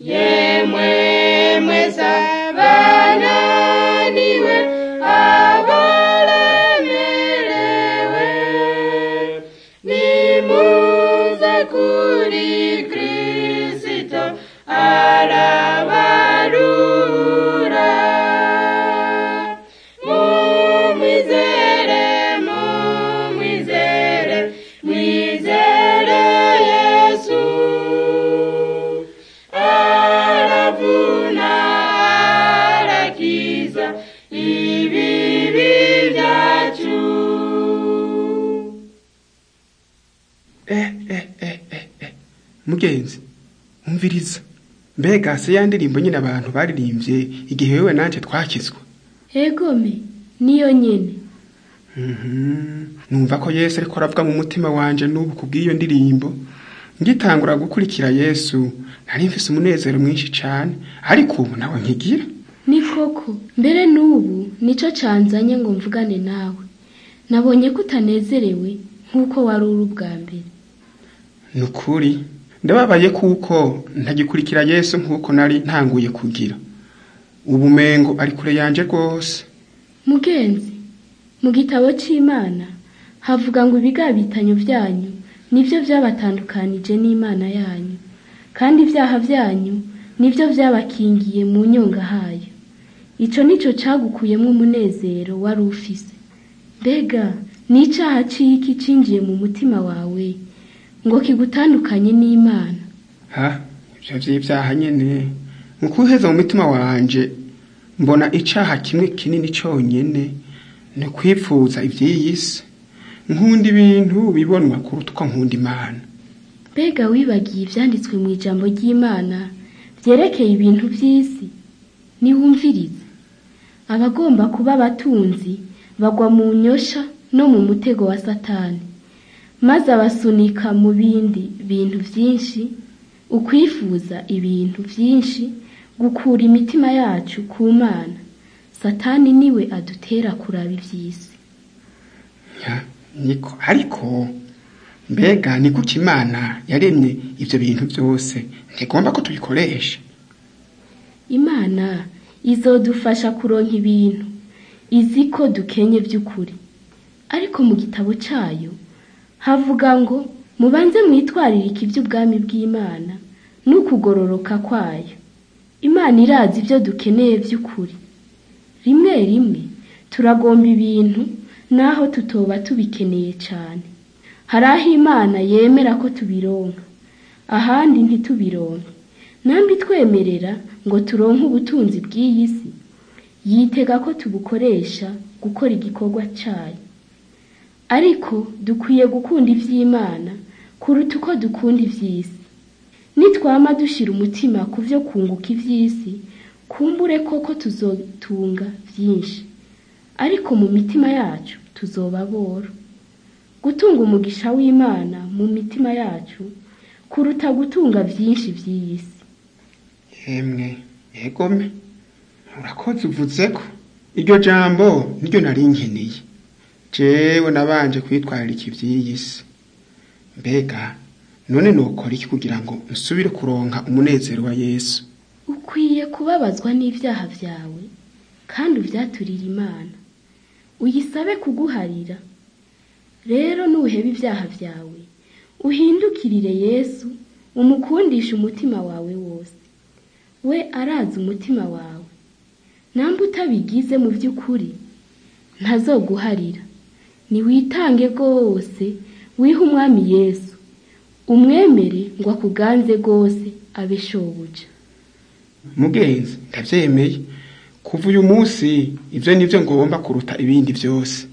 yemwe mwese abananiwe abalemerewe nimuze kuri kristo arabarura mumwizere mumwizere mwizere yesu aravuna arakiza ibibi byacu eh eh eh eh eh mugenzi umviriza mbega se ya ndirimbo nyine abantu baririmbye igihe wewe nanje twakizwa egome niyo nyene Mhm. numva ko yesu ariko aravuga mu mutima wanje n'ubu kubw'iyo ndirimbo ngitangura gukurikira yesu nari mfise umunezero mwinshi cane ariko ubu nawe nkigira ni koko mbere n'ubu nico canzanye ngo mvugane nawe nabonye ko utanezerewe nk'uko wari uri ubwa mbere ni ukuri ndababaye kuko ntagikurikira yesu nk'uko nari ntanguye kugira ubu mengo ari kure yanje rwose mugenzi mu gitabo c'imana havuga ngo ibigabitanyo vyanyu nivyo vyabatandukanije n'imana yanyu kandi ivyaha vyanyu nivyo vyabakingiye mu nyonga hayo ico nico cagukuyemwo umunezero wari ufise mbega ni icaha ciki cinjiye mu mutima wawe ngo kigutandukanye n'imana ha ivyo vy'ivyaha nyene mu kuheza mu mutima wanje mbona icaha kimwe kinini conyene ni kwipfuza ivy'iyi si nkunda ibintu bibonwa kuruta uko nkunda imana mbega wibagiye ivyanditswe mu ijambo ry'imana vyerekeye ibintu vy'isi niwumvirize abagomba kuba abatunzi bagwa mu nyosha no mu mutego wa satani maze abasunika mu bindi bintu vyinshi ukwifuza ibintu vyinshi gukura imitima yacu ku mana satani niwe adutera kuraba ivy'isi Ya, niko ariko mbega ni kuki imana yaremye ivyo bintu vyose ntigomba ko tubikoresha imana izodufasha kuronka ibintu izi ko dukenye by'ukuri ariko mu gitabo cyayo havuga ngo mubanze mwitwaririke iby'ubwami bw'imana n'ukugororoka kwayo imana irazi ibyo dukeneye by'ukuri rimwe rimwe turagomba ibintu naho tutoba tubikeneye cyane hari aho imana yemera ko tubironka ahandi ntitubironke nambi twemerera ngo turonke ubutunzi bw'iyi si yitega ko tubukoresha gukora igikorwa cyayo ariko dukwiye gukunda iby'imana kuruta uko dukunda iby'isi nitwama dushyira umutima ku byo kunguka iby'isi kumbure koko tuzotunga byinshi ariko mu mitima yacu tuzoba boro gutunga umugisha w'imana mu mitima yacu kuruta gutunga byinshi by'iyi si yemwe yegome urakoze uvuze ko iryo jambo niryo nari nkeneye jewe nabanje kwitwararika ivy'iyi si mbega none nokora iki kugira ngo nsubire kuronka umunezero wa yesu ukwiye kubabazwa n'ibyaha byawe kandi ubyaturire imana uyisabe kuguharira rero nuheba ibyaha byawe uhindukirire yesu umukundishe umutima wawe wose we arazi umutima wawe namba utabigize mu by'ukuri ntazoguharira niwitange rwose wihe umwami yesu umwemere ngo akuganze rwose abe shobuja mugenzi ndavyemeye kuva uyu munsi ivyo nivyo ngomba kuruta ibindi vyose